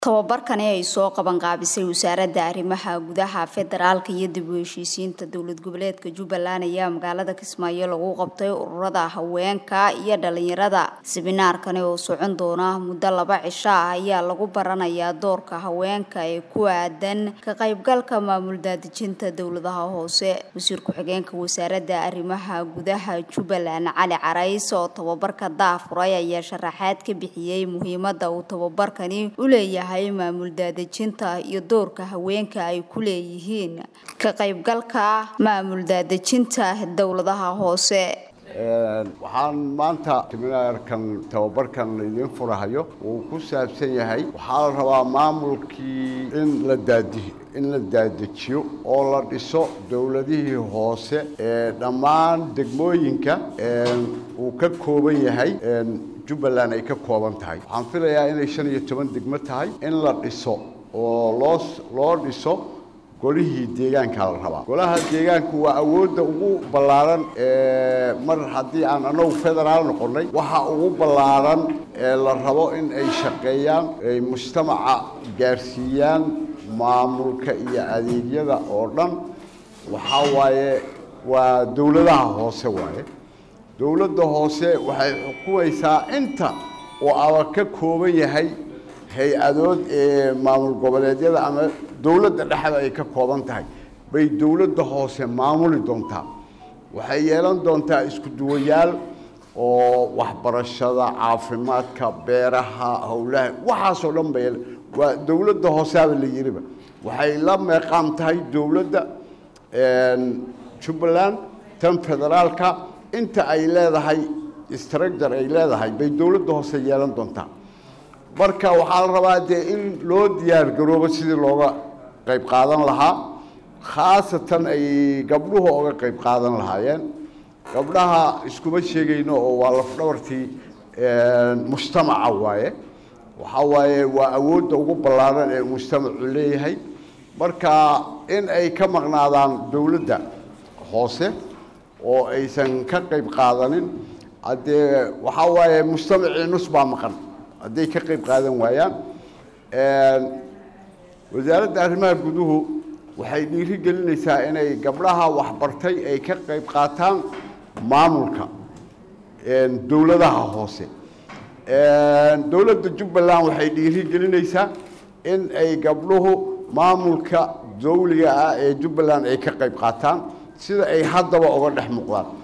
tababarkani ay soo qabanqaabisay wasaaradda arrimaha gudaha federaalka iyo dib u heshiisiinta dowlad goboleedka jubbaland ayaa magaalada kismaayo lagu qabtay ururada haweenka iyo dhalinyarada siminaarkani oo socon doona muddo laba cisho ah ayaa lagu baranayaa doorka haweenka ee ku aadan ka qaybgalka maamul daadejinta dowladaha hoose wasiir ku-xigeenka wasaaradda arrimaha gudaha jubbaland cali carays oo tababarka daafuray ayaa sharaxaad ka bixiyey muhiimada uu tababarkani u leeyahay maamul daadejinta iyo doorka haweenka ay ku leeyihiin ka qaybgalka maamul daadejinta dowladaha hoose waxaan maanta seminaarkan tababarkan idiin furahayo uu ku saabsan yahay waxaa la rabaa maamulkii in la daadi in la daadejiyo oo la dhiso dowladihii hoose ee dhammaan degmooyinka uu ka kooban yahay jubbaland ay ka kooban tahay waxaan filayaa inay shan iyo toban degmo tahay in la dhiso oo loo loo dhiso golihii deegaanka la rabaa golaha deegaanku waa awoodda ugu ballaaran mar haddii aan anagu federaal noqonnay waxa ugu ballaaran ee la rabo in ay shaqeeyaan ay mujtamaca gaarsiiyaan maamulka iyo adeegyada oo dhan waxaa waaye waa dowladaha hoose waaye dowladda hoose waxay xukumaysaa inta oo aba ka kooban yahay hay-adood ee maamul goboleedyada ama dowladda dhexda ay ka kooban tahay bay dowladda hoose maamuli doontaa waxay yeelan doontaa isku duwayaal oo waxbarashada caafimaadka beeraha howlaha waxaasoo dhan bay waa dowladda hooseaba la yiriba waxay la meeqaam tahay dowladda jubbaland tan federaalka inta ay leedahay structure ay leedahay bay dowladda hoose yeelan doontaa marka waxaa la rabaa dee in loo diyaar garoobo sidii looga qayb qaadan lahaa khaasatan ay gabdhuhu oga qayb qaadan lahaayeen gabdhaha iskuma sheegayno oo waa lafdhabartii mujtamaca waaye waxaa waaye waa awoodda ugu ballaaran ee mujtamacu leeyahay marka in ay ka maqnaadaan dowladda hoose oo aysan ka qayb qaadanin haddee waxaa waaye mujtamacii nus baa maqan hadday ka qayb qaadan waayaan wasaaradda arrimaha guduhu waxay dhiiri gelinaysaa inay gabdhaha waxbartay ay ka qayb qaataan maamulka dowladaha hoose dowladda jubbaland waxay dhiiri gelinaysaa in ay gabdhuhu maamulka dawliga ah ee jubbaland ay ka qayb qaataan sida ay haddaba uga dhex muuqdaan